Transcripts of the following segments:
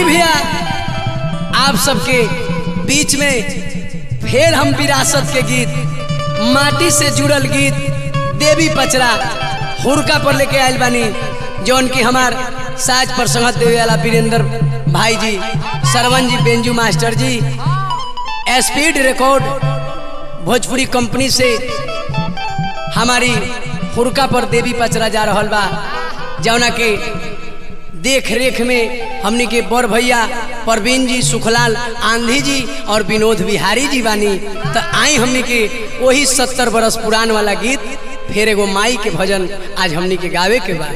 आई भैया आप सबके बीच में फिर हम विरासत के गीत माटी से जुड़ल गीत देवी पचरा हुरका पर लेके आयल बानी जौन की हमार साज पर संगत देवे वाला वीरेंद्र भाई जी सरवन जी बेंजू मास्टर जी स्पीड रिकॉर्ड भोजपुरी कंपनी से हमारी हुरका पर देवी पचरा जा रहल बा जौना के देख रेख में हमनी के बड़ भैया परवीन जी सुखलाल आंधी जी और विनोद बिहारी जी बानी तो आई हमनी के वही सत्तर बरस पुरान वाला गीत फिर एगो माई के भजन आज हमनी के गावे के बा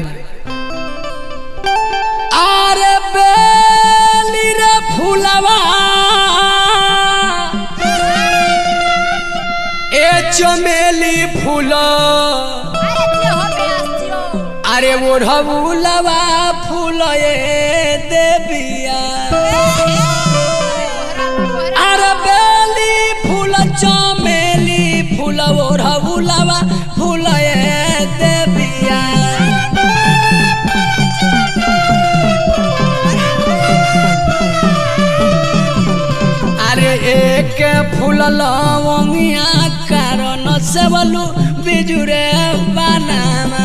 आरे बेली रे फूलवा ए चमेली फूला अरे ओढ़बुलवा फूल देविया अरे बेली फूल चमेली फूल ओढ़बुलवा फूल देविया अरे एक फूल लवंगिया कारण से बोलू बिजुरे बनाना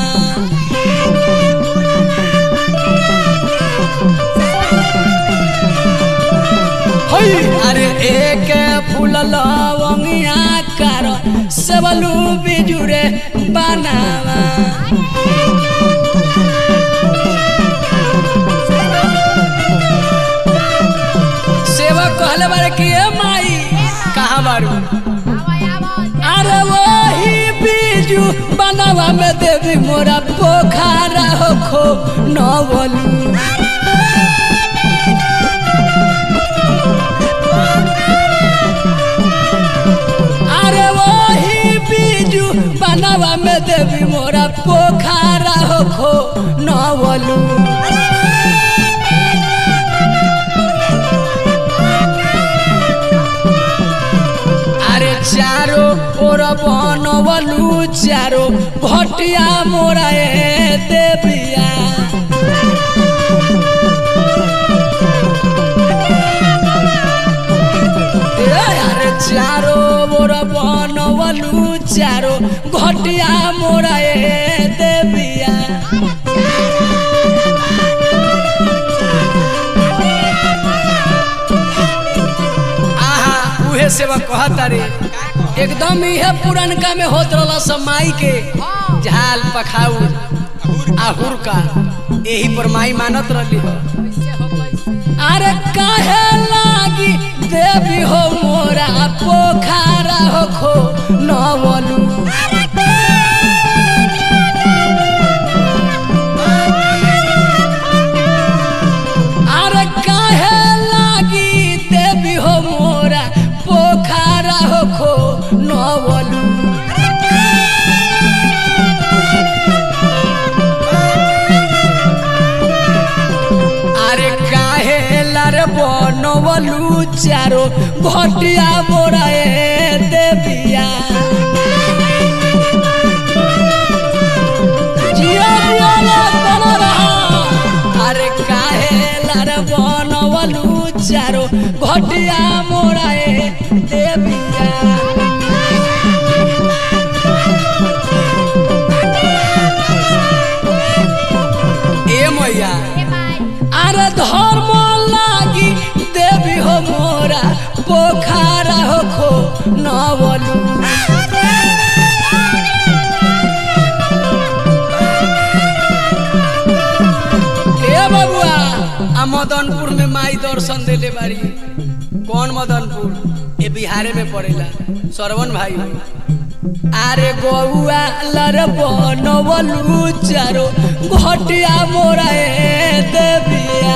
हई अरे एक फूल लवंगिया कर सबलू बिजुरे बनावा सेवा कहले बारे कि ए माई कहाँ बारू अरे वही बीजू बनावा में देवी मोरा पोखरा हो खो नवलू अरे वही बीजू बनावा में देवी मोरा पोखरा हो खो नवलू अरे चारो ओर बनवलू चारो भटिया मोरा ए देविया अरे चारो मोर बनवलू चारो घटिया मोरा ए देविया आहा उहे सेवा कहता रे एकदम इहे पुरनका में होत रहला सब माई के झाल पखाऊ आहुर का यही पर माई मानत रहली हो अरे काहे लागी देवी हो मोरा पोखरा हो खो नवलू अरे काहे लागी देवी हो मोरा पोखरा हो खो नवलू अरे काहे लार बनवलू चारो घटिया मोरा ए देविया जिया जिया ला तना रहा। अरे काहे लार बनवलू चारो घटिया मोरा ए देविया ए मैया अरे धर्म लागी देवी हो मोरा पोखरा हो खो नवलू ए बबुआ आ मदनपुर में माई दर्शन देले बारी कौन मदनपुर ये बिहारे में पड़ेला सरवन भाई हो আরে গৌয়া লার বনবলু চারো ঘটিয়া মোরা এ দেবিয়া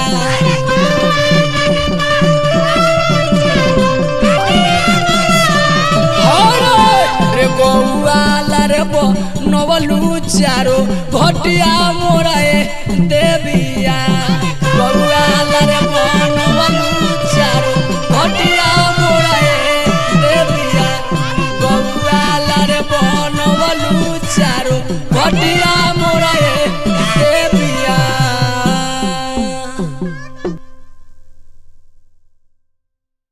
রে গৌয়া লার বনবলু চারো ঘটিয়া মোরা